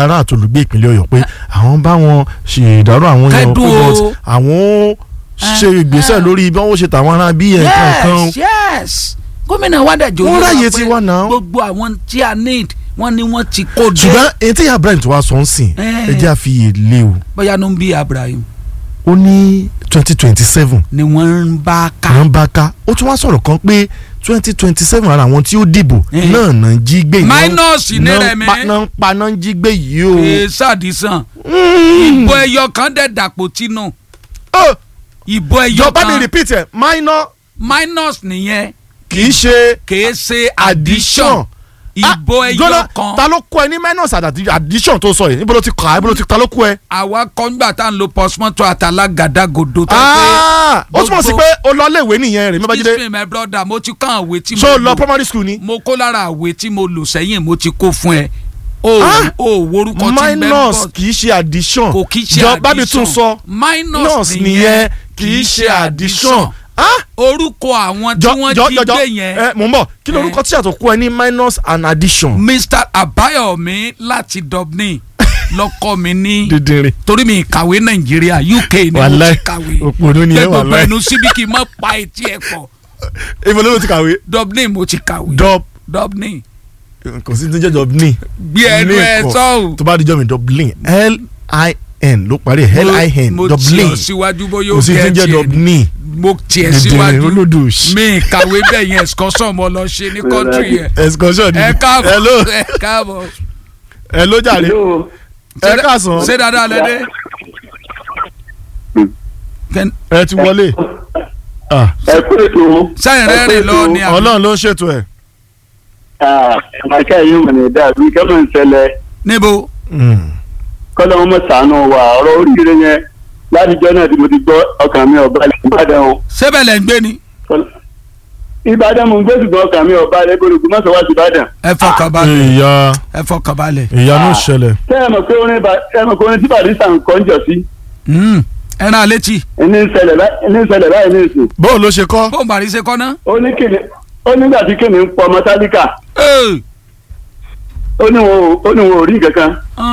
ará àtolùgbé ìpínlẹ̀ ọ̀yọ́ pé àwọn bá wọn ṣe ìdárò àwọn èèyàn Kẹ́dùn pé o. but àwọn ṣe ìgbésẹ̀ lórí bí wọ́n ṣe tàwọn ará bí ẹ̀ kankan yes yes gómìnà wádàjọ Wọ́n ráyè tiwa náà. gbogbo àwọn tí a need wọ́n ní wọ́n ti kó dé ṣùgbọ́n èyí tí ìyá Ibrahim tó wá sọ ń sìn Eh. ẹ jẹ́ àfiyè lé o bóyá ló ń bí Abraham ó ní twenty twenty seven ni wọ́n ń bá ká àwọn bá ká ó tún wá sọ̀rọ̀ kan pé twenty twenty seven ara àwọn tí ó dìbò Eh. náà náà ń jí gbé yìí náà- Minus ní náà ń rẹ̀ mi. pa- náà ń pa náà ń jí gbé yìí o. ee sàdísàn Mm. ìbò ẹyọ kan dẹ̀ dàpọ̀ tínú Oh, ìbò ẹyọ jọba mi kan repeat ẹ minor minus nìyẹn kì í ṣe kìí ṣe addition. addition ìbò Ah, ẹyọ Jọlá, kan ta ló kọ ẹ ní minus àti addition tó sọ yìí níbo ló ti kà á níbo ló ti ta ló kọ ẹ. àwa kọ́ńgbà tá à ń lo postmortem àtàlágàdàgodo tó Ah, ó túmọ̀ sí gbogbo- pé o lọ léèwé nìyẹn rẹ̀ mi bá jíde excuse me my brother mo ti kàn àwé tí mo so lọ lò primary school ni. mo kó lára àwé tí mo lò sẹ́yìn mo ti kó fún ẹ o Ah, o worúkọ tí bẹ́ẹ̀ minus kì í ṣe addition kò kì í ṣe jọ bá mi tún addition. sọ minus minus nìyẹn kì í ṣe addition. Ah, orúkọ àwọn tí jọ wọ́n jọ jí jọ jọ gbé yẹn ẹ mò ń bọ̀ kí ló Eh. orúkọ tí àtọ̀ kú ẹ ní minus and addition. Mr. Abayomi láti Dublin lọkọ mi ní dídìrín torí mi kàwé Nàìjíríà UK ni mo Wàláì, ti kàwé òpònú ni ẹ gbogbo wàláì. ẹnu síbi kì í mọ pa etí ẹ pọ̀ ibo ló ti kàwé Dublin mo ti kàwé dub Dublin kò sí ní jẹ́ dublin gbé ẹnu Ní ẹ ẹ̀kọ́. sọ́hùn. tó bá dijọ́ mi dublin l-i-n ló parí ẹ̀ l-i-n mo dublin tiẹ̀ síwájú bóyá kò ó sí ní jẹ́ gẹ̀ẹ́tì ẹ̀ dublin mo tiẹ̀ dídìrín síwájú olódò mi kàwé bẹ́ẹ̀ yẹn excursion mo lọ ṣe ní country yẹn excursion ni ẹ káàbọ̀ hello ẹ káàbọ̀ hello jàre Hello. ẹ káàsán ṣé dáadáa lẹ́dẹ́ ẹ ti wọlé Ah, ẹ kú ètò sẹ́yìn rẹ̀ rìn lọ ni àbí ọlọ́run ló ń ṣètò ẹ̀ àmàkà yìí mọ̀ ní dàbí kẹ́mọ̀ ń ṣẹlẹ̀ níbo Mm. kọ́lọ́ wọn mọ̀ sànù wà ọ̀rọ̀ oríire yẹn látijọ́ náà tí mo ti gbọ́ ọkàn mi ọ̀bá lẹ̀ ìbàdàn o sébẹ̀ lẹ̀ ń gbé ni Kọ́lá- ìbàdàn mo ń gbé ṣùgbọ́n ọkàn mi ọ̀bá lẹ̀ gbọ́dọ̀ mọ̀ sọ́wọ́ sí ìbàdàn. ẹ fọkàn balẹ̀ ìyá ẹ fọkàn balẹ̀ ìyanu ṣẹlẹ̀ tẹ́ ẹ mọ̀ pé orin Ba- ẹ mọ̀ pé orin tí Barrister ń kọ́ ń jọ sí Mm, ẹ rán létí ẹni ń ṣẹlẹ̀ báyìí ẹni ń ṣẹlẹ̀ báyìí ní ìsìn bóun ló ṣe kọ́ bóun bàrí ṣe kọ́ ná. ó ní kìnì ó nígbà tí kìnì ń pọ ọmọ tálíkà Ee. ó ní wọn ò- ó ní wọn ò rí nǹkan kan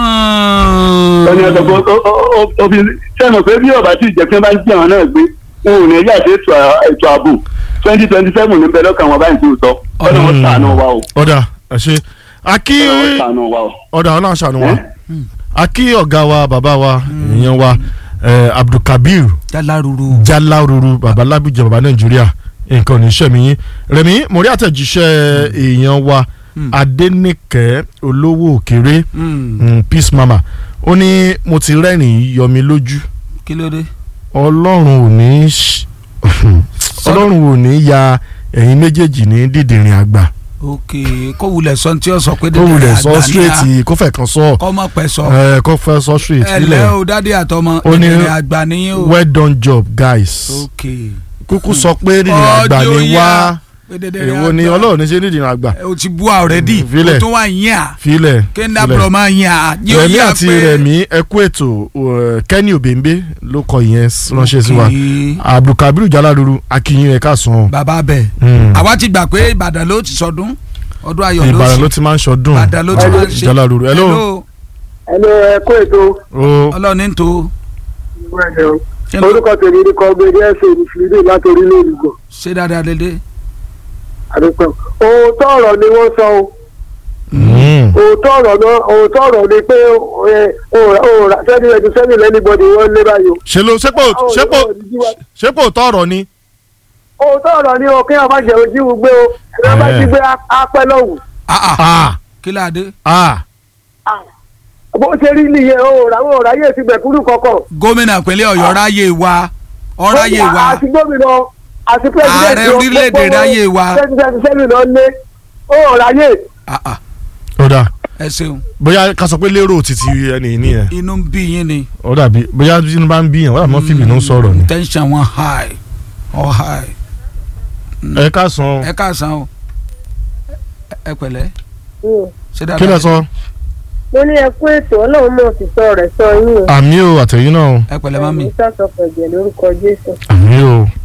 Mm. ó ní ọ̀sán pé ó- ó- ó- ó fi sẹ́nu pé bí ọ̀bá tí ìjẹ́ pé bá ń jí àwọn náà gbé wọn ò ní ẹ̀yà àti ètò à- ètò ààbò twenty twenty seven ní bẹ́ẹ̀ lọ́kàn wọn báyìí tó sọ ọ̀nà wọn sànù wa o ọ̀dà ẹ ṣe akí ọ̀nà wọn sànù wa o. ọ̀dà ọ̀nà àṣàánú wa Eh? akí ọ̀gá wa bàbá wa èèyàn wa eh, Abdulkabir jaláruru Jaláruru bàbá lábìjẹ bàbá Nàìjíríà nǹkan ò ní ṣẹ́mi yín Rẹ̀mí mo rí àtẹ̀jíṣẹ́ èèyàn wa Adéníkẹ́ olówó òkèrè Mm. mm, Peace Mama ó ní mo ti rẹ́rìn-ín yọ mi lójú kí ló dé. ọlọ́run ò ní ṣ- ọlọ́run ò ní ya ẹ̀yin méjèèjì ní dídìrín àgbà ok kó wulẹ̀ sọ tí ó sọ pé kó wulẹ̀ sọ àgbà ní a- straight kó fẹ́ kan sọ kọ́ mọ̀ pẹ́ sọ ẹ kó fẹ́ sọ straight ẹ lẹ́ sílẹ̀ o dádì àtọmọ Ó ní- ẹ̀dẹ̀rẹ̀ àgbà nìyí o. well done job guys ok kúkú sọ pé dídìrín àgbà Ọjọ́ ni yá. wá Pé dẹ̀dẹ̀rẹ̀ èwo ni àgbà. ọlọ́run ní ṣe dídìrín àgbà ẹ o ti bú a already Mm, filẹ̀. o tún wà yín à filẹ̀ kí n filẹ̀. dábọ̀ máa yín à yóò rẹ̀mí yá àti pé- rẹ̀mí ẹ kú ètò uh, Kenny Obembe ló kọ ìyẹn ránṣẹ́ sí wa Ok. Abdulkabir Jaláruru akínyìn ẹ káàsán bàbá bẹ̀ Mm. àwa ti gbà pé Ìbàdàn ló ti sọdún ọdún ayọ̀ ló Ìbàdàn sì ló ti máa ń ṣọdún Ìbàdàn ló ti máa ń ṣe Jaláruru hello. ẹni ẹ kó ètò ó ọlọ́ọ̀ni ń tó ṣé ló- orúkọ tèmi ní kọ́gbẹ́dì ẹ̀sìn ìfìdí láti orílẹ̀ èdè gbọ̀ ṣé dáadáa dédé àdúgbò òótọ́ ọ̀rọ̀ ni wọ́n sọ o Mm. òótọ́ ọ̀rọ̀ náà òótọ́ ọ̀rọ̀ ni pé òòrà sẹ́ni ẹni sẹ́ni lẹ́nìbọ̀dì wọ́n lé báyìí o. ṣe ló ṣépò ṣépò ṣépò tọrọ ni. òótọ́ ọ̀rọ̀ ni o kí wọ́n má jẹ́ ojú gbé o kí wọ́n má jí gbé apẹ́ lọ́wọ́. ah ah ah kí láàdé ah bó ṣe rí nìyẹn òòrà òòrà yé ti gbẹ̀kúrú kọ̀ọ̀kan. gómìnà ìpínlẹ̀ Ọ̀yọ́ ráyè wa ọ̀ráyè wa àti gómìnà àti pẹ́sidẹ̀ntì Ààrẹ orílẹ̀-èdè ráyè wa. pẹ́sidẹ̀ntì sẹ́ni lọ lé òòrà yé. ah ah ó dà ẹ ṣeun bóyá ká sọ pé lérò títí ẹni nìyẹn inú ń bí yín ni ó dàbí bóyá inú bá ń bí yẹn wọ́n àmọ́ fìbí ló ń sọ̀rọ̀ ni. tension wọn high ọ high ẹ ká san ẹ káàsán o ẹ pẹ̀lẹ́ ṣé kí dáadáa lẹ sọ mo ní ẹ kú ètò ọlọ́run mọ̀ sí sọ rẹ̀ sọ yín o. àmì o àtẹ̀yìn náà o ẹ pẹ̀lẹ́ mami àmì sàṣọ pẹ̀jẹ̀ lórúkọ jésù. àmì o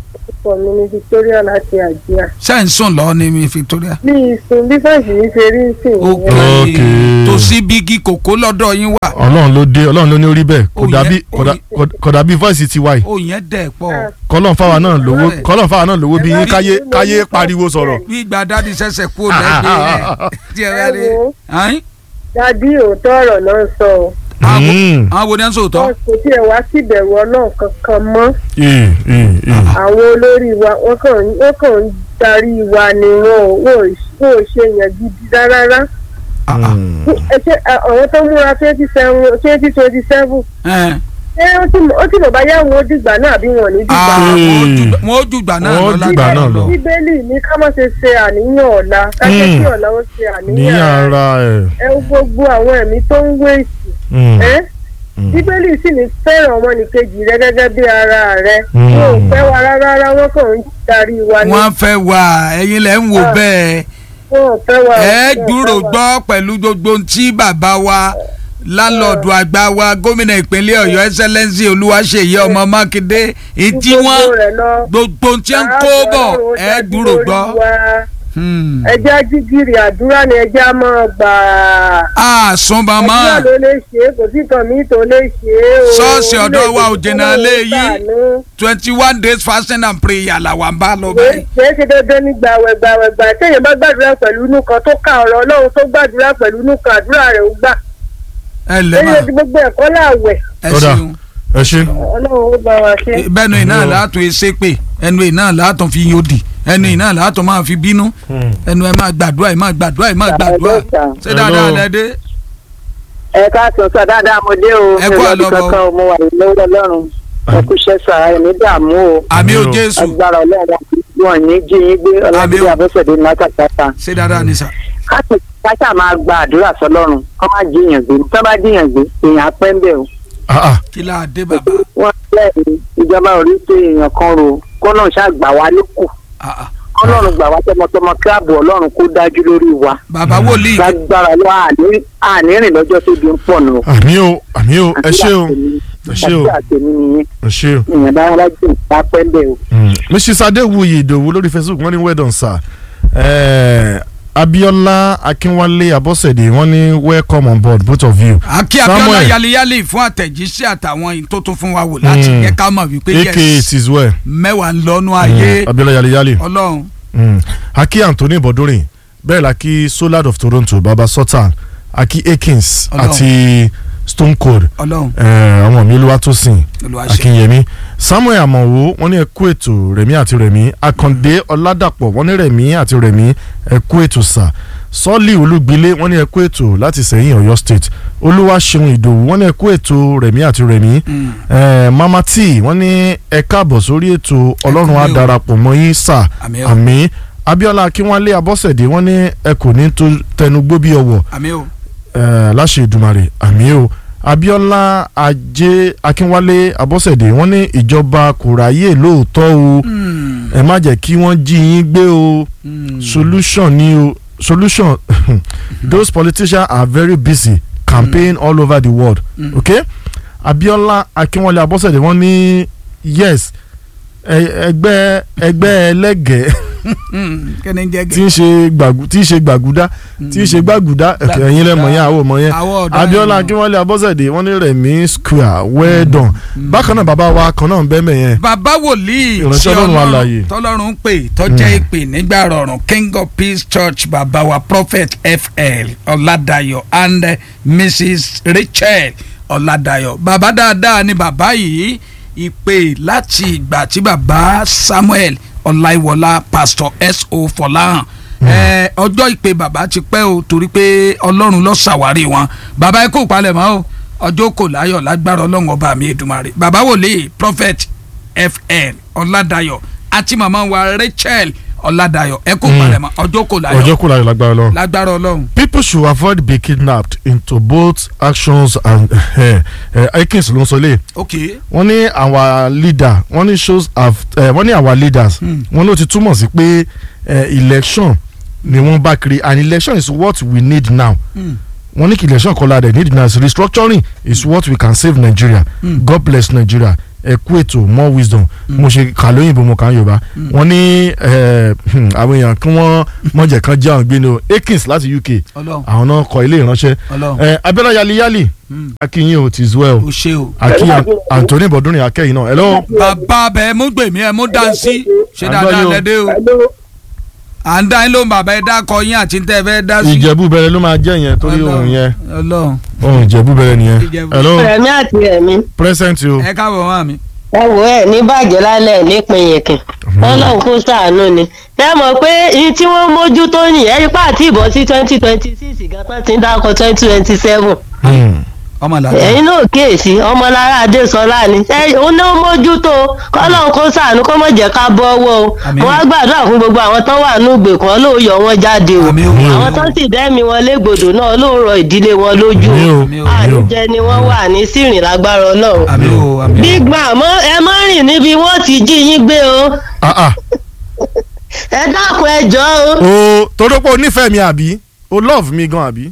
ọkọ mi ní Victoria láti àjíà ṣe ń sùn lọ ní mi Victoria. bí ìsùn bí fẹ́ǹsì yìí ṣe rí sí ok ìyẹn Ok. tòsí bígì kòkó lọ́dọ̀ yín wà ọlọ́run ló dé ọlọ́run ló ní orí bẹ́ẹ̀ kò Ó yẹ- dàbí ó kò dà- yẹ- kò- kò dàbí voice ti wáyé ó yẹn dẹ̀ pọ̀ kọ́lọ́n fáwa náà lówó Right. kọ́lọ́n fáwa náà lówó bí yín Ẹ wá káyé sí mo káyé ní pariwo kọ́- sọ̀rọ̀. bí ìgbà dáàdi ṣẹ̀ṣẹ̀ kú lẹ́gbẹ̀ẹ́ tí ẹ rẹ̀ rí. Ẹ wo. Ayin? dàbí òótọ́ ọ̀rọ̀ náà sọ ọ́ àwọn Mm. àwọn wo ni ẹ ń sòótọ́. wọn kò tiẹ̀ wá síbẹ̀rù ọlọ́run kankan mọ́ Ee, ee, ee. àwọn olórí wa wọ́n kàn ń- wọ́n kàn ń darí wa ni wọn ò wọn ò wọn ò ṣe yẹn gidi rárá Mm. ẹ ṣe àwọn tó múra twenty seven twenty twenty seven Ẹ. ṣé ó ti mọ̀- ó ti mọ̀ báyà wọn ó dìgbà náà àbí wọn ò ní dìgbà Ah, náà. wọ́n ó jù- wọ́n ó jùgbà náà Wọ́n ó lọ jùgbà lágbára náà lọ. lọ. bíbélì ní ká má ṣe ṣe àníyàn ọ̀la ká jẹ́ Mm. kí ọ̀la ó ṣe ní àníyàn ara ẹ̀. ẹ wo gbogbo àwọn ẹ̀mí tó ń wéèsì Mm. ẹ́ Mm. bíbélì sì ní fẹ́ràn ọmọnìkejì rẹ gẹ́gẹ́ bí ara rẹ Mm. wọn ò fẹ́ wa rárá rárá wọn kàn ń darí wa ní wọ́n fẹ́ wà ẹ̀yin lẹ́ ń wò Ah. bẹ́ẹ̀ wọn ò fẹ́ wa. ẹ wọn ò gbúrò fẹ́ wa. gbọ́ pẹ̀lú gbogbo ohun tí bàbá wa lálọ́ọ̀dù àgbà wa gómìnà ìpínlẹ̀ ọ̀yọ́ ẹsẹ̀lẹ́nsì olúwaṣeyí ọmọ mákindé ìtí Gbogbo wọn rẹ̀ lọ. gbogbo ohun tí ń kó bọ̀ ẹ gbúrò gbọ́. Hmm. ẹjẹ́ ajígìrì àdúrà ni ẹjẹ́ á máa gbà á. àsùn àdúrà bàmá ló lè ṣe é kò sí kan míì tó lè ṣe é o. Ṣọ́ọ̀ṣì ọ̀dọ̀ wa ò jìnnà lé yìí. ṣàánú. twenty one days fasting and prayer làwọn bá lọ báyìí. kìí ṣe dandan ní gbàwẹ̀ gbàwẹ̀ gbà téèyàn bá gbàdúrà pẹ̀lú inú kan tó ka ọ̀rọ̀ ọlọ́run tó gbàdúrà pẹ̀lú inú kan àdúrà rẹ̀ ó gbà. ẹ lè lẹ́yìn má ojú gbogbo ẹ̀kọ́ láàwẹ̀ ẹ Ọ̀dà. ṣeun ẹ ṣe. ọlọ́run ó bá wa ṣe. bẹ́ẹ̀nu iná Yo. látún ẹsẹ̀ pé ẹnu iná látún fi yóò dì ẹnu iná látún máa fi bínú ẹnu ẹ máa gbàdúrà ẹ máa gbàdúrà ẹ máa gbàdúrà ṣé dáadáa Hello. lẹ dé. ẹ káàsán sọ dáadáa mo dé o Ẹ mi kú ò lọ́dún àlọ́bọ̀. kankan o mo wà lọ́wọ́ ọlọ́run ẹ kú iṣẹ́ sà ẹ ní dààmú o àmì ò Yo. jésù agbára ọlọ́run wọn ní jí yín gbé ọlọ́dún Àmín o. àbọ̀sẹ̀dé látàkàtà ṣé dáadáa ni sà. káṣà máa gba àdúrà sọlọ́run kọ́ máa jíyàn gbé tó bá jíyàn gbé èèyàn apẹ́ ń bẹ̀ o Ah, ah. kí láà dé bàbá. wọ́n lẹ́yìn ìjọba orí pé èèyàn kan ro kọ́nà ṣàgbà wá lókù Ah, ah. kọ́nà gbà wá tọmọtọmọ kí ààbò ọlọ́run kó dájú lórí wa bàbá wòlíì lágbára lọ àní rìn lọ́jọ́ tó di ń pọ̀ nù. àmì o àmì o ẹ ṣe o ẹ ṣe o àti àtẹ̀mí nìyẹn ẹ ṣe o. èèyàn bá wá jù bá pẹ́ ń bẹ̀ o. Mm. mrs adéwuyì ìdòwú lórí facebook wọ́n ní well done sir Eh, abiola akínwálé abọ́sẹ̀dé wọ́n ní welcome on board both of you akí abiola Samuel. yaliyali fún àtẹ̀jíṣẹ́ àtàwọn yìí tó tún fún wa wò láti Mm. yẹ ká mọ̀ wípé aka yes it is well mẹ́wàá ń lọ́nu ayé Mm, abiola yaliyali ọlọ́run Mm. aki anthony bọ̀dúnrìn bẹ́ẹ̀ la kí solar of toronto baba sultan aki akins Ọlọ́run. àti stone cold ọlọ́run eh, àwọn mi olúwatósìn olùwàṣẹ. akínyẹmí samuel amọ̀wò wọ́n ní ẹ kú ètò rẹ̀mí àti rẹ̀mí akàndé ọ̀làdàpọ̀ wọ́n ní rẹ̀mí àti rẹ̀mí ẹ kú ètò sà sọ́ọ̀lì olúgbilé wọ́n ní ẹ kú ètò láti sẹ́yìn ọ̀yọ́ state olúwaṣeun ìdòwú wọ́n ní ẹ kú ètò rẹ̀mí àti rẹ̀mí Mm. eh, mama t wọ́n ní ẹ káàbọ̀ sórí ètò ọlọ́run á kúlé o. darapọ̀ mọ́ yín sà àmì o àmì abiola akínwálé abọ́sẹ̀dé wọ́n ní ẹ kò ní tó tẹnugbó bí ọwọ́ àmì o Eh, láṣẹ ìdùmarè àmì o abiola ajé akínwálé abọ́sẹ̀dé wọ́n ní ìjọba kò ráyè lóòótọ́ o Mm. ẹ má jẹ́ kí wọ́n jí yín gbé o Mm. solution ni o solution those politicians are very busy campaign all over the world Mm. okay abiola akínwálé abọ́sẹ̀dé wọ́n ní yes ẹ- ẹgbẹ́ ẹgbẹ́ ẹlẹ́gẹ̀ẹ́ Mm. kẹ́ni jẹ́ tí ń ṣe gbàgù tí ń ṣe gbàgùdá tí ń ṣe gbàgùdá Gbàgùdá. ẹ̀yin lẹ́mọ̀ yẹn àwọn ọmọ yẹn àwọn ọ̀dọ́ abiola yẹn. akínwálé abọ́sẹ̀dé wọ́n ní rẹ̀mí square well done bákan náà bàbá wa kan náà ń bẹ́ẹ̀ mẹ́yẹn bàbá wòlíì Ìránṣẹ́ tí Ọlọ́run alààyè. tọ́lọ́run pè tọ́jẹ́ ìpè nígbà rọrùn king of peace church bàbá wa prophet fl ọ̀làdàyọ̀ and eh, mrs rachel ọ̀làdàyọ̀ bàbá dáadáa ni bàbá yìí ìpè láti ìgbà tí bàbá samuel ọláìwọlá pastor so fọláhàn ẹ ọjọ́ ìpè bàbá ti pẹ́ o torí pé ọlọ́run ló ṣàwárí wọn bàbá ẹ kó palẹ̀mọ́ o ọjọ́ kò láyọ̀ lágbára ọlọ́run ọba mi èdùmarè bàbá wòlíì prophet fn ọ̀làdàyọ̀ àti màmá wa rachel ọ̀làdàyọ̀ ẹ kó palẹ̀mọ́ ọjọ́ kò láyọ̀ ọjọ́ kúrò ayọ̀ lágbára lọ. lágbára ọlọ́run. people should avoid being kidnapped into both actions and uh, uh, akins ló ń sọ lé ok wọ́n ní our leader wọ́n ní shows have uh, wọ́n ní our leaders Hmm. wọ́n ló ti túmọ̀ sí pé uh, election ni wọ́n bá kiri and election is what we need now Mm. wọ́n ní kí election kọ́ la dẹ̀ need now restructuring is what we can save Nigeria Mm. God bless Nigeria ẹ kú ètò more wisdom mo ṣe kà lóyìnbó mo kà ń yorùbá wọ́n ní ẹ, hmm, àwọn èèyàn kí wọ́n mọ̀jẹ̀ kan jẹ́ àwọn gbé ní o Akins láti UK ọlọ́run àwọn náà kọ ilé ìránṣẹ́ ọlọ́run ẹ, Abiola yaliyali Mm. akínyìn o ti well o ṣe o. aki Anthony Bọ̀dúnrin akẹ́yìn náà hello bàbá bẹ mú gbèmí ẹ mú dánsí ṣe À ń dáadáa gbọ́ yín o. lẹ́dẹ́ o Hello. à ń dá yín lóhùn bàbá ẹ dákọ yín àti tẹ́ ẹ fẹ́ dá sí. ìjẹ̀bú bẹ̀rẹ̀ ló máa jẹ́ yẹn torí Ọlọ́run, ohun yẹn ọlọ́run ohun ìjẹ̀bú bẹ̀rẹ̀ nìyẹn Ìjẹ̀bú. hello rẹ̀mí àti rẹ̀mí present o ẹ káàbọ̀ mọ́ mi. ẹ wò ẹ ní bàjẹ́ lálẹ́ nípìn yẹ̀kẹ̀ ọlọ́run kó ṣàánú ni ẹ mọ̀ pé iye tí wọ́n mójútó nìyẹn ipá àti ìbọn sí twenty twenty six gan-an ti ń dákọ̀ twenty twenty seven Hmm. ọmọ làdá ẹ̀yin náà kíyèsí ọmọlára adésọlá ni ẹ òun náà mójútó kọ́lọ́run kó ṣàánú kó mọ̀ jẹ́ ká bọ́ ọwọ́ o Àmín. wọ́n á gbàdúrà fún gbogbo àwọn tán wà ní ìgbèkùn ọlọ́run yọ wọn jáde o Àmín o. àwọn tán sì dẹ́mi wọn légbodò náà ọlọ́run rọ ìdílé wọn lójú Àmín o, Àmín o. àmín o. àníjẹ ni wọ́n wà ní sírìn lágbára ọlọ́run àmì o àmì o. big man mọ ẹ má rìn níbi wọn ti jí yín gbé o ah ah ẹ dákun ẹ jọ o. o torí pé o nífẹ̀ẹ́ mi àbí o love mi gan àbí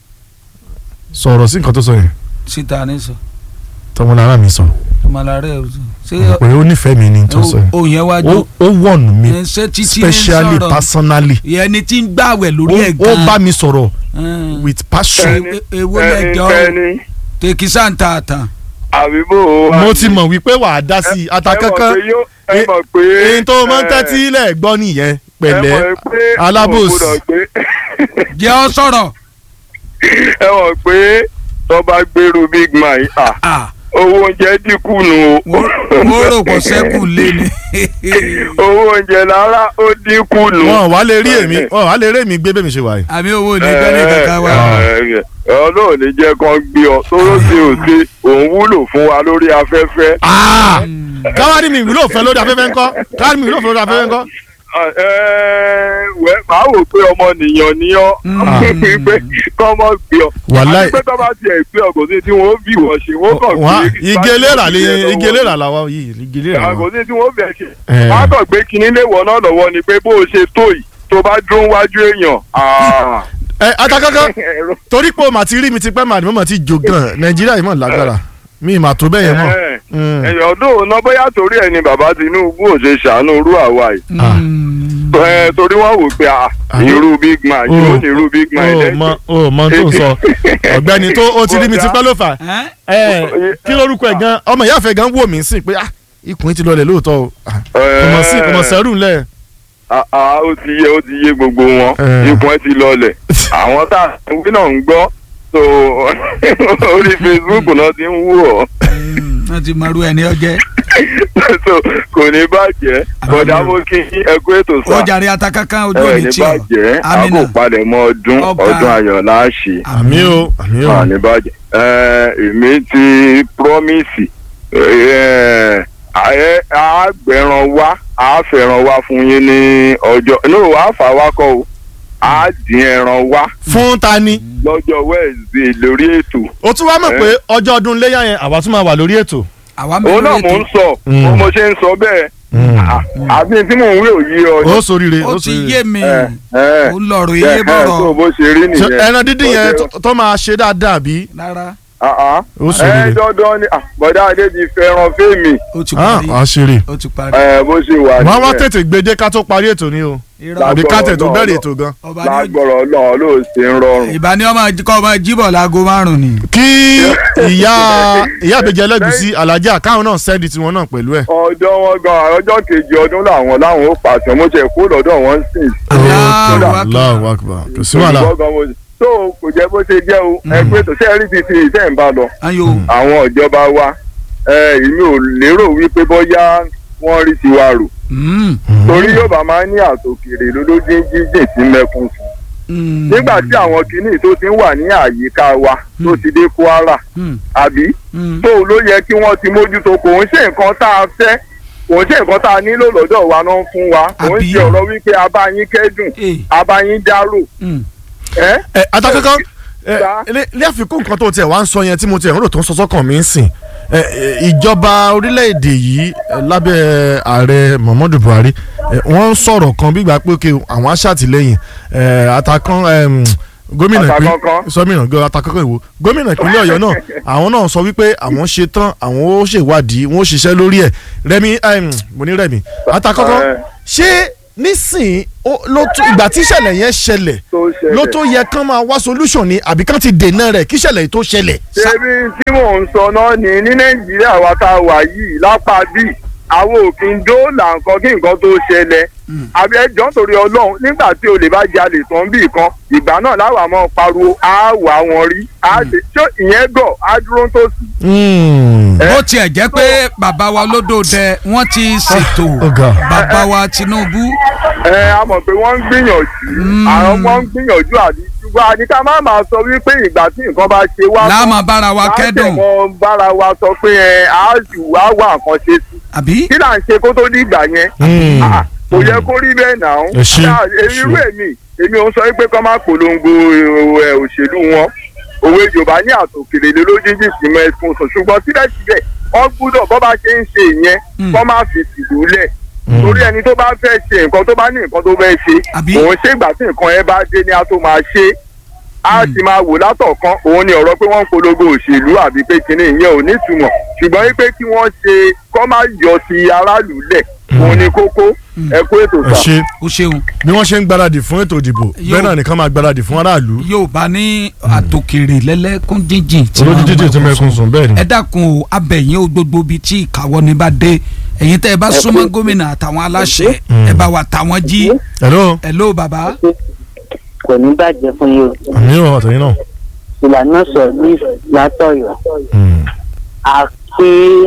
sọ̀rọ̀ sí nǹkan tó sọ yẹn síta ní sọ tọmọlára mi sọ ọmọlára ẹ ṣe pé o nífẹ̀ẹ́ mi ni tó sọ yẹn òun yẹn wájú ó ó wọ̀nù mi ẹ ṣe títí ní specially sọ̀rọ̀ personally ìyẹn ni tí ń gbàwẹ̀ lórí ẹ̀ ó ó bá gan-an mi sọ̀rọ̀ Mm. with passion E- èwo lẹjọ ẹni tèkísà ń ta àtàn àbíbò mo ti mọ̀ wípé wàá dá sí i ata kankan ẹ mọ̀ pé èyí tó máa ń tẹ́tí ilẹ̀ gbọ́ nìyẹn pẹ̀lẹ́ alábòsí. jẹ́ ọ sọ̀rọ̀ ẹ mọ̀ pé tó bá gbèrú big man yìí, ah, Ah, owó oúnjẹ dínkù nù o mo rò pọ̀ sẹ́kù lé ni owó oúnjẹ lára ó dínkù nù. wọn wà lè rí èmi wọn wà lè rí èmi gbé bẹ́ẹ̀ mi ṣe wà yìí. àmì owó ní gbẹ́lẹ̀ kankan wa ọlọ́run ní jẹ́ kán gbé ọ tóró ṣe ò ṣe òun wúlò fún wa lórí afẹ́fẹ́. Ah! káwárí mi ìwúlò fẹ́ lórí afẹ́fẹ́ ńkọ́ káwárí mi ìwúlò fẹ́ lórí afẹ́fẹ́ ńkọ́. Ẹ, wẹ́ màá wò pé ọmọ nìyàn ni ọ́ pé kọ́mọ gbé ọ. Wàláì. àti pé tó bá tiẹ̀ gbé ọ kò sí tí wọ́n bí wọ́n ṣe wọ́n kàn wá gbé. igi eléra lè igi eléra làwa yìí igi eléra kò làwa. sí tí wọ́n bẹ̀ ṣe. Eh. wọ́n á kàn gbé kinní léwọ̀ náà lọ́wọ́ ni pé bó o ṣe tó yìí tó bá dún wájú èèyàn. ah, ẹ atakankan ẹ̀rọ- torí pé o mà ti rí mi ti pẹ́ màdìmọ́ mà ti jò gan nàìjíríà yìí mọ̀ lágbára mi mà tó bẹ́ẹ̀ yẹn mọ̀. Eh, Mm. ẹ̀yàn ọdún òun náà bóyá torí ẹ̀ ni bàbá Tinubu ò ṣe ṣàánú irú àwa yìí. Ah. Ẹ, torí wọ́n wò pé ah, Àbí- irú big man Oh. yóò ní irú big man o lẹ́sìn. mọ o mọ tó ń sọ ọ̀gbẹ́ni tó o ti rí mi ti pẹ́ ló fà Ẹ́? ẹ kí lórúkọ ẹ̀ gan ọmọ ìyá àfẹ́ gan wò mí sí pé ah ikùn yìí ti lọlẹ̀ lóòótọ́ o Ah, kò mọ̀ sí kò mọ̀ sẹ́rù ńlẹ̀. Ah, ah, ó ti yé ó ti yé gbogbo wọn Eh. ikùn ẹ ti lọlẹ̀ àwọn tá à ń wí náà ń gbọ́ so orí Facebook náà ti ń wú ọ Mm, wọ́n ti mọ̀rú ẹni ọjẹ́ so kò ní bàjẹ́ bọ̀dá mo kí yín, ẹ kú ètò ó sá jàre atakakan ojú ẹ òní ní tí ọ bàjẹ́ a kò amina palẹ̀ mọ́ ọdún Ọ̀gá. ọdún ayọ̀ náà ṣe àmì o àmì o a ní bàjẹ́ ẹ èmi ti promise ẹ ẹ àgbẹ̀ràn wá àfẹ̀ràn wá fún yín ní ọjọ́ no àfà wá kọ́ o á dín ẹran wá fún ta ni lọ́jọ́ Wednesday lórí ètò o tún wá mọ̀ Eh. pé ọjọ́ ọdún léyà yẹn àwa tún máa wà lórí ètò. àwa òun náà mẹ́rin mò ń ètò sọ Mm. bó mo ṣe ń sọ bẹ́ẹ̀ à- àbí tí mò ń wí òye ọ ni. ó soríire ó ó ti soríire. yé mi ẹ ẹ ó ń lọ̀rọ̀ ẹ ilé ẹ tó bọ̀rọ̀ bó ṣe rí Ṣé nìyẹn. ẹran dídín yẹn Ó tó- tó máa ṣe dáadáa bí. rárá Ah, ah. ó ẹ soríire. dandan ni ah, bọ̀dá adé ti fẹ́ràn fẹ́mi ó ti ah parí wàá ṣeré. ó ti parí ẹ bó ṣe wà wọ́n á wá nìyẹn. tètè gbede ká tó parí ètò ni o irọ́ àbí ká tẹ̀ tó Lágbọ̀rọ̀ bẹ̀rẹ̀ náà. ètò gan. ọba ní ó lágbọ̀rọ̀ náà ló ṣe ń rọrùn. ìbá ní ọmọ kọ́ ọmọ jíbọ̀ láago márùn ni. kí ìyá ìyá àbẹ̀jẹ̀ ẹlẹ́gùsí alájà káwọn náà sẹ́ẹ̀dì tiwọn náà pẹ̀lú ẹ̀. ọjọ́ wọn gan ọjọ́ kejì ọdún làwọn láwọn ó pàṣẹ mo ṣe kó lọ́dọ̀ wọn sìn. Allahu Akbar. Allahu Akbar kò sí wàhálà. Olùkọ́ gan mo ṣe- tó kò jẹ́ bó ṣe jẹ́ o ẹ pé tó ṣe rí ti ti ìṣe ń bá lọ. ayo àwọn ìjọba wa ẹ èmi ò lérò wípé bóyá wọ́n rí tiwa rò Mm, torí yóò bá máa ní àtòkèrè lólójú jíjìn sí mẹ́kún sí. mm, nígbà tí àwọn kinní tó ti ń wà ní àyíká wa tó ti dé Kwara mm, àbí mm. tó ló yẹ kí wọ́n ti mójútó kò ń ṣe nǹkan tá a fẹ́ kò ń ṣe nǹkan tá a nílò lọ́dọ̀ wa náà ń fún wa kò ń Àbí? ṣe ọ̀rọ̀ wípé abáyín kẹ́dùn Eh, abáyín dárò mm. ẹ́ ẹ atakankan ẹ Sá. ilé ilé àfikún nǹkan tó tiẹ̀ wá ń sọ yẹn tí mo tiẹ̀ ń rò tó ń sọ sọ́kàn mi ń sìn ẹ, ẹ, ìjọba orílẹ̀-èdè yìí ẹ, lábẹ́ ààrẹ Muhammadu Buhari ẹ, wọ́n ń sọ̀rọ̀ kan bí ìgbà pé okay, àwọn aṣàtìlẹ́yìn ẹ, atakan ẹm, gómìnà ìpín Àtàkọ́kọ́. sọmìnà gbé atakọ́kọ́ ìwò gómìnà ìpínlẹ̀ ọ̀yọ́ náà àwọn náà sọ wípé àwọn ṣe tán àwọn ó ṣèwádìí wọn ó ṣiṣẹ́ lórí ẹ̀ rẹmi em, mo ní rẹmi atakọ́kọ́ Ẹ. ṣé nísìn ó- ló tó ìgbà tí ìṣẹ̀lẹ̀ yẹn ṣẹlẹ̀ tó ṣẹlẹ̀. ló tó yẹ kán máa wá solution ni àbí kán ti dènà rẹ̀ kí ìṣẹ̀lẹ̀ yìí tó ṣẹlẹ̀. ṣebí tí mò ń sọ náà ni ní nàìjíríà wa tá a wà yìí lápá bíi àwọn òfin dóòlà nǹkan kí nǹkan tó ṣẹlẹ̀ àbí ẹjọ́ nítorí ọlọ́run nígbà tí olè bá jalè tán bíi kan ìgbà náà láwa máa pariwo á wà wọn rí á ṣe ṣó ìyẹn gọ̀ á dúró tó sì. Mm. Ẹ. bó tiẹ̀ jẹ́ pé bàbá wa lódòdẹ wọ́n ti ṣètò ọ̀gá. bàbá wa Tinubu ẹ a mọ̀ pé wọ́n ń gbìyànjú àwọn kan ń gbìyànjú àbí ṣùgbọ́n àníkà má máa sọ wípé ìgbà tí nǹkan bá ṣe wá láàmú bára wa kẹ́dùn láti bára wa sọ pé ẹ á jù wá wà nǹkan ṣe sí àbí kí là ń ṣe kó tó di ìgbà yẹn Mm. Ah, kò yẹ kó rí bẹ́ẹ̀ náà Ẹ ṣé, Ah, ẹ ṣé. irú èmi èmi ò ń sọ pé kọ́ máa polongo ẹ, òṣèlú wọn òwe yorùbá ní àtòkèrè lé lójijì sí mẹ́fún sùn ṣùgbọ́n síbẹ̀síbẹ̀ wọ́n gbúdọ̀ bọ́ bá ṣe ń ṣe ìyẹn Mm. kọ́ máa fi tìlú lẹ̀ torí ẹni tó bá fẹ́ ṣe nǹkan tó bá ní nǹkan tó fẹ́ ṣe Àbí? òun ṣé ìgbà tí nǹkan yẹn bá dé ni a tó máa ṣe a ti máa wò látọ̀kan òun ni ọ̀rọ̀ pé wọ́n ń polongo òṣèlú àbí pé kinní ìyẹn ò nítumọ̀ ṣùgbọ́n wípé kí wọ́n ṣe kọ́ máa yọ sí aráàlú lẹ̀ òun ni kókó ẹ kó ètò ẹ sà. ṣe ó ṣeun bí wọ́n ṣe ń gbáradì fún ètò ìdìbò Yóò- bẹ́ẹ̀ náà nìkan máa gbáradì fún aráàlú Yorùbá ní àtòkèrè lẹ́lẹ́kún jíjìn tí olójú wọ́n jíjìn tí mọ̀ mẹ́kún sùn bẹ́ẹ̀ ni. ẹ dákun o abẹ̀yìn o gbogbo ibi tí ìkáwọ́ ni bá dé ẹ̀yin tẹ́ ẹ bá súnmọ́ gómìnà àtàwọn aláṣẹ ẹ bá wa tàwọn jí hello hello bàbá kò ní bàjẹ́ fún yín o àmì ò àtẹ̀yìn náà. ìlànà sọ ní látọ̀yọ̀ Mm. àkí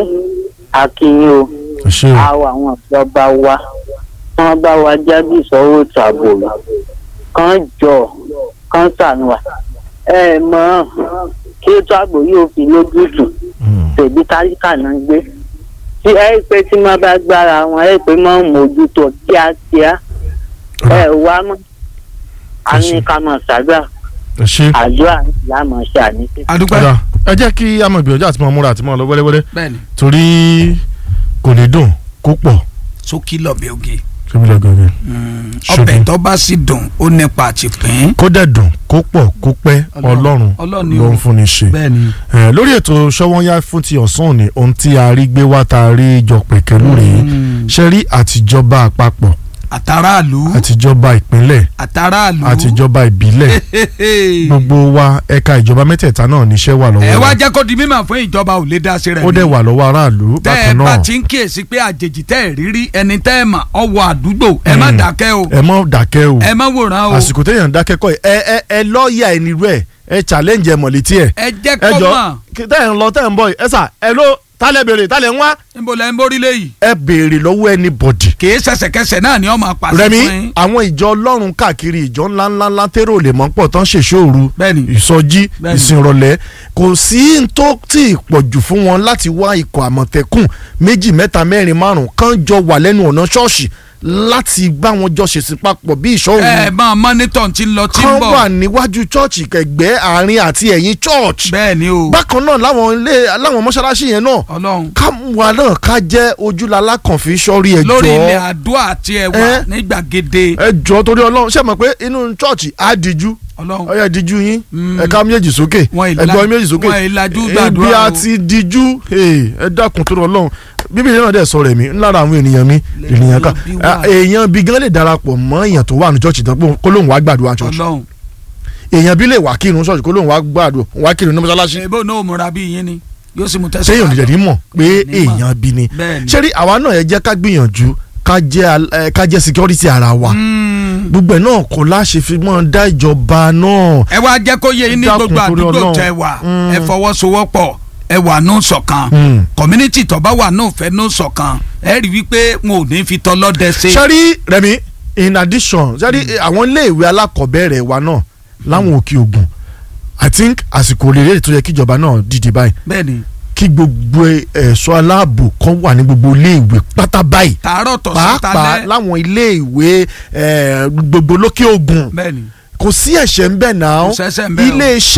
akínyìn o ẹ ṣe o àwọn àwọn ìjọba wa wọ́n bá wa jáde ìsọwọ́ tààbò kan jọ kan sànù wa ẹ mọ̀ kí ètò ààbò yóò fi lójútùú Mm. tèbí táríkà náà gbé tí ẹ pé tí wọ́n bá gbára wọn ẹ pé wọ́n mójútó kíákíá ẹ wá mọ́ a ní ká mọ̀ ṣàdúrà ẹ ṣe. àdúrà láàmú ṣe àníṣe. adúpẹ́ ọ̀dà ẹ jẹ́ kí a máa gbìyànjú àti máa múra àti máa lọ wẹ́lẹ́wẹ́lẹ́ bẹ́ẹ̀ni torí kò ní dùn kó pọ̀ sókí lọ́bẹ̀ oge síbi lọ́gọ́gẹ́. ọbẹ̀ tó bá sì dùn ó nípa àti pín kó dẹ̀ dùn kó pọ̀ kó pẹ́ Ọlọ́run- ọlọ́run Ọlọ́run ni ló o. ń fúnni ṣe. bẹ́ẹ̀ni Eh, lórí ètò ṣọwọ́nyá fún ti ọ̀sán òní ohun tí a rí gbé wá tá a rí jọ pẹ̀kẹ́lú rèé ṣe rí àtijọba àpapọ̀ àtàràlù àtijọba ìpínlẹ̀ àtàràlù àtijọba ìbílẹ̀ gbogbo wa ẹ̀ka ìjọba mẹ́tẹ̀ẹ̀ta náà níṣẹ́ wà ẹ lọ́wọ́ wá wa jẹ́ kó di mímọ̀ fún ìjọba ò lè dá sí rẹ̀ ó dẹ̀ wà lọ́wọ́ aráàlú tẹ́ ẹ bákan bá náà ti ń kíyèsí pé àjèjì tẹ́ ẹ rírí ẹni tẹ́ ẹ mà ọwọ́ àdúgbò ẹ má Mm. dákẹ́ o ẹ mọ́ dákẹ́ o ẹ má wòran o àsìkò téèyàn dákẹ́ kọ́ ẹ ẹ ẹ lọ́ọ̀yà ẹni rẹ̀ ẹ challenge ẹ mọ̀létí ẹ ẹ jẹ́ ẹ kó jọ mọ̀ tẹ́ ẹ̀ ń lọ tẹ́ ẹ̀ ń bọ̀ yìí ẹ sà ẹ ló tálẹ̀ béèrè tálẹ̀ ń wá níbo lẹ́ ń borí léyìí ẹ béèrè lọ́wọ́ anybody kìí ṣẹ̀ṣẹ̀kẹsẹ̀ náà ni ọmọ apàṣẹ rẹmi fún yín àwọn ìjọ ọlọ́run káàkiri ìjọ ńláńlá ńlá tẹ́rọ lè mọ́ pọ̀ tán ṣèṣòru bẹ́ẹ̀ni ìsọjí Bẹ́ẹ̀ni. ìsìnrọ̀lẹ́ kò sí n tó tí ì pọ̀jù fún wọn láti wá ikọ̀ àmọ̀tẹ́kùn méjì mẹ́ta mẹ́rin márùn kan jọ wà lẹ́nu ọ̀nà ṣọ́ọ̀ṣì láti bá wọn jọ ṣèṣin papọ̀ bí ìṣọ́ ẹ òru máa mọ́nítọ̀ tí ń lọ tí ń kan bọ̀ wà níwájú ṣọ́ọ̀ṣì kẹgbẹ́ àárín àti ẹ̀yìn ṣọ́ọ̀ṣì bẹ́ẹ̀ni o bákan náà láwọn ilé láwọn mọ́ṣáláṣí yẹn náà ọlọ́run ká wa náà ká jẹ́ ojúlala kan fi sọ́rí ẹjọ́ lórí ilẹ̀ àdúrà àti ẹwà Ẹ. ní gbàgede ẹjọ́ torí ọlọ́run ṣe mọ̀ pé inú ṣọ́ọ̀ṣì á díjú ọlọ́run ọyá díjú yín Mm. ẹ̀ka méjèèjì sókè Wọn ìlà- ẹgbọ́n méjèèjì sókè wọn ìlàjú ibi gbàdúrà a o. ti díjú hey, ẹ dákun torí ọlọ́run bíbélì náà dẹ̀ sọ̀rọ̀ ẹ̀mí ńlára àwọn ènìyàn mi ènìyàn kan bí wà. èèyàn bí gan lè darapọ̀ mọ́ èèyàn tó wà ní ṣọ́ọ̀ṣì tán pé kó lóun wá gbàdúrà ṣọ́ọ̀ṣì ọlọ́run èèyàn bí lè wá kírun ṣọ́ọ̀ṣì kó lóun wá gbàdúrà wá kírun ní mọ́ṣáláṣí ṣèbó náà múra bí yín ni yóò sì mú tẹ̀sán sẹ́yìn òdìdẹ̀ ní mọ̀ pé Ní mọ̀. èèyàn bí ni bẹ́ẹ̀ni ṣé rí àwa náà ẹ jẹ́ ká gbìyànjú ká jẹ́ al- ẹ, ká jẹ́ security ara wa Mm. gbogbo ẹ̀ náà kò láṣẹ fi mọ́ dá ìjọba náà ẹ wá jẹ́ kó yé yín ní Dákun gbogbo torí àdúgbò Ọlọ́run. tẹ wà Mm. ẹ fọwọ́sowọ́pọ̀ ẹ wà nù ṣọ̀kan Mm. community tó bá wà nù fẹ́ nù ṣọ̀kan ẹ rí wípé wọn ò ní fi tọlọ́dẹ ṣe. sẹ́rí rẹ̀mí in addition sẹ́rí àwọn iléèwé alákọ̀ọ́bẹ̀rẹ̀ wa náà láwọn òkè ògùn i think àsìkò rèé tó yẹ kíjọba náà dìde báyìí bẹ́ẹ̀ni kí gbogbo ẹ̀ṣọ́ aláàbò kan wà ní gbogbo iléèwé pátá báyìí tààrọ̀ tọ̀sán pàápàá talẹ́ láwọn iléèwé eh, gbogbo lókè ògùn bẹ́ẹ̀ni kò sí ẹ̀ṣẹ̀ ń bẹ̀ náà Kò sẹ́ṣẹ̀ ń bẹ̀ o. iléeṣẹ́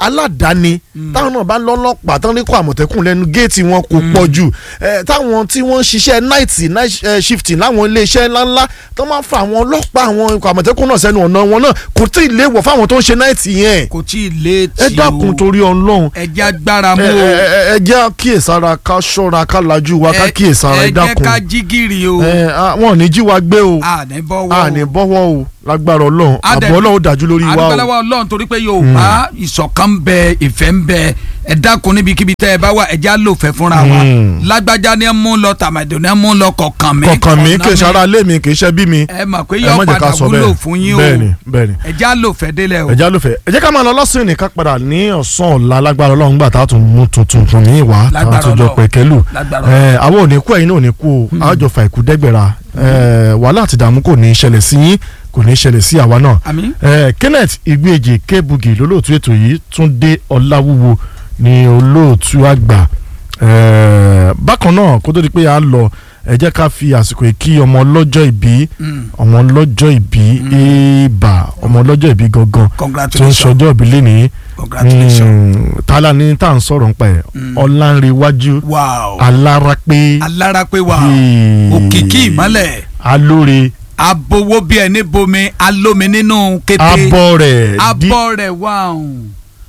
aládàáni táwọn náà bá lọ́lọ́pàá tán ní kó àmọ̀tẹ́kùn lẹ́nu géètì wọn kò pọ̀ jù Eh, táwọn tí wọ́n ń ṣiṣẹ́ night night eh, shifting láwọn iléeṣẹ́ ńláńlá tó máa ń fa àwọn ọlọ́pàá àwọn ikọ̀ àmọ̀tẹ́kùn náà sẹ́nu ọ̀nà wọn náà kò tí ì léwọ̀ fáwọn tó ń ṣe night yẹn kò tí ì léètì ẹ dákun torí ọlọ́run ẹ jẹ́ agbára mú ẹ o ẹ ẹ jẹ́ kíyèsára ká ṣọ́ra ká lajú wa ká kíyèsára ẹ ẹ jẹ́ dákun ká jí gìrì o ẹ ah, wọn ò ní jí wa gbé o àní bọ́wọ́ a ní bọ́wọ́ o lágbára ọlọ́run Adẹ- àbọ̀ ọlọ́run dájú lórí wa o àdúgbòlówó ọlọ́run torí pé yorùbá ìṣọ̀kan ń bẹ ìfẹ́ ń bẹ ẹ dákun níbikíbi tẹ́ ẹ bá wà ẹ já lòfẹ́ fúnra wa Mm. lágbájá ni ẹ mú lọ tàmàdò ni ẹ mú lọ kọ̀ọ̀kan mi kọ̀ọ̀kan mi kọ̀ọ̀nà kì í ṣe ara ilé mi kì í ṣe bí mi ẹ mọ̀ pé ẹ yọ má jẹ́ ká padà sọ wúlò bẹ́ẹ̀ fún yín o bẹ́ẹ̀ni bẹ́ẹ̀ni ẹ já lòfẹ́ délẹ̀ o ẹ̀já ló fẹ́ ẹ jẹ́ ká máa lọ lọ́sìn nìkan padà ní ọ̀sán ọ̀la lágbára ọlọ́run gbà tá a tún mú tuntun tún ní ìwà tá a Lágbára tún jọ Ọlọ́run. pẹ̀kẹ́lù Lágbára ẹ àwọn ò ní kú ẹ̀yin náà ò ní kú o a jọ fa ìkú dẹ́gbẹ̀ra ẹ wàhálà àti ìdààmú kò ní í ṣẹlẹ̀ sí yín kò ní í ṣẹlẹ̀ sí àwa náà àmín ẹ Kenneth Igbeje Kebugi lólóòtú ètò yìí Túndé Ọláwúwo ní olóòtú àgbà ẹ bákan náà kó tó di pé a lọ ẹ jẹ́ ká fi àsìkò yìí kí ọmọ ọlọ́jọ́ ìbí Mm. ọmọ ọlọ́jọ́ ìbí ìbà ọmọ ọlọ́jọ́ ìbí gangan tó ń congratulations sọjọ́ ìbí lénìí congratulations tálá ní tá à ń sọ̀rọ̀ nípa ẹ̀ Mm. ọ̀làǹrẹ̀wájú wow alárápé alára pé wà Hey. òkìkí ìmọ́lẹ̀ alóore abowó bí ẹni bomi alómi nínú kété abọ́ rẹ̀ dí- abọ́ rẹ̀ wà ọ̀hún.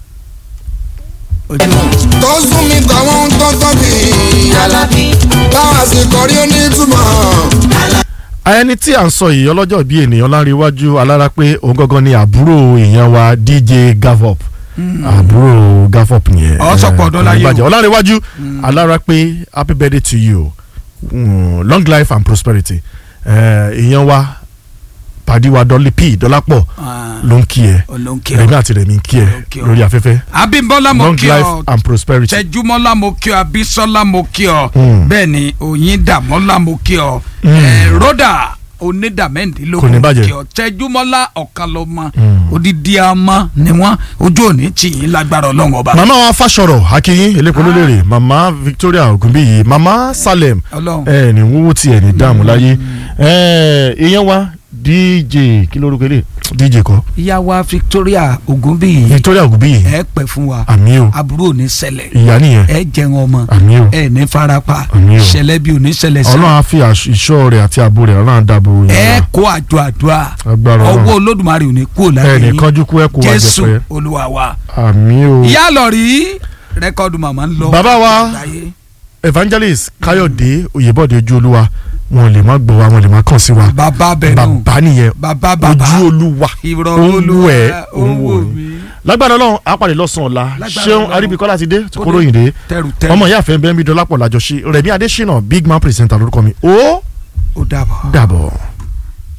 ojú tó sún mi tàwọn tó tọ́ bí alábí báwa sì kọrí onítùmọ̀. ẹni tí à ń sọ yìí ọlọ́jọ́ bíi ènìyàn láríwájú alárápé òun gangan ni àbúrò èèyàn wa DJ Gavop àbúrò Gavop yẹn Ọ sọ pọ̀ ọdún láyé o. ìbàjẹ́ ọláríwájú alárápé happy birthday to you mm, long life and prosperity Eh, èèyàn wa pàdé wa dọ́lí p dọ́lápọ̀ ló ń kí ẹ olóńkè rẹ̀mí àti rẹ̀mí ń kí ẹ Ló ń kí ọ. lórí afẹ́fẹ́ abímbọ́lá mo long kí life ọ and prosperity. tẹjúmọ́lá mo kí ọ abísọ́lá mo kí ọ Mm. bẹ́ẹ̀ ni òyìndàmọ́lá mo kí ọ Mm. Eh, rọ́dà Kò ní onídàmẹ́ndínlógún bàjẹ́. kí ọ tẹjúmọ́lá ọ̀kan ló mọ Mm. odidi ọmọ ni wọ́n ojú òní tì yín lágbára ọlọ́run ọba màmá wa fàṣọrọ akínyìn elépo lólèrè màmá Victoria Ogunbiyi màmá Salem ọlọ́run ẹ ní wúwo tiẹ̀ ní dààmú láyé ẹ ìyẹn wa DJ kí lórúkọ ilé DJ kọ ìyá wa Victoria Ogunbiyi Victoria Ogunbiyi ẹ pẹ́ fún wa àmì o àbúrò ní ṣẹlẹ̀ ìyá nìyẹn ẹ jẹun ọmọ àmì o ẹ ní farapa Àmín o. ṣẹlẹ̀ bí ò ní ṣẹlẹ̀ sí Ọlọ́run á fi àṣ- ìṣọ́ rẹ̀ àti ààbò rẹ̀ Ọlọ́run á dáàbò ẹ yẹn kó àjọ àdúrà agbára ọwọ́ Ọlọ́run olódùmarè ò ní kú ẹ láyé ní yín kánjú kú ẹ kó wa jésù jẹpẹ olúwa wa. àmì o. ìyá lọ rí rẹ́kọ̀dù màmá ń lọ. Bàbá wa. láyé. Evangelist Káyọ̀dé Oyèbọ̀dé ojú olúwa wọn lè má gbọ́ wa wọn lè má kàn sí wa bàbá bẹ̀rù bàbá nìyẹn bàbá bàbá ojú olúwa ìrọ̀ ó ń wù olúwa ẹ́ ó ń wò mí. lágbára Ọlọ́run àpàdé lọ́sàn-án ọ̀la Lágbára ṣéun Ọlọ́run. aríbikọ́lá ti dé tí Ó kò dé. ròyìn dé tẹrù tẹrù ọmọ ìyá àfẹ́ bẹ́ẹ̀ bí dọ́lápọ̀ làjọṣe Rẹ̀mí Adésínà big man presenter lórúkọ mi ó ó dàbọ̀. dàbọ̀.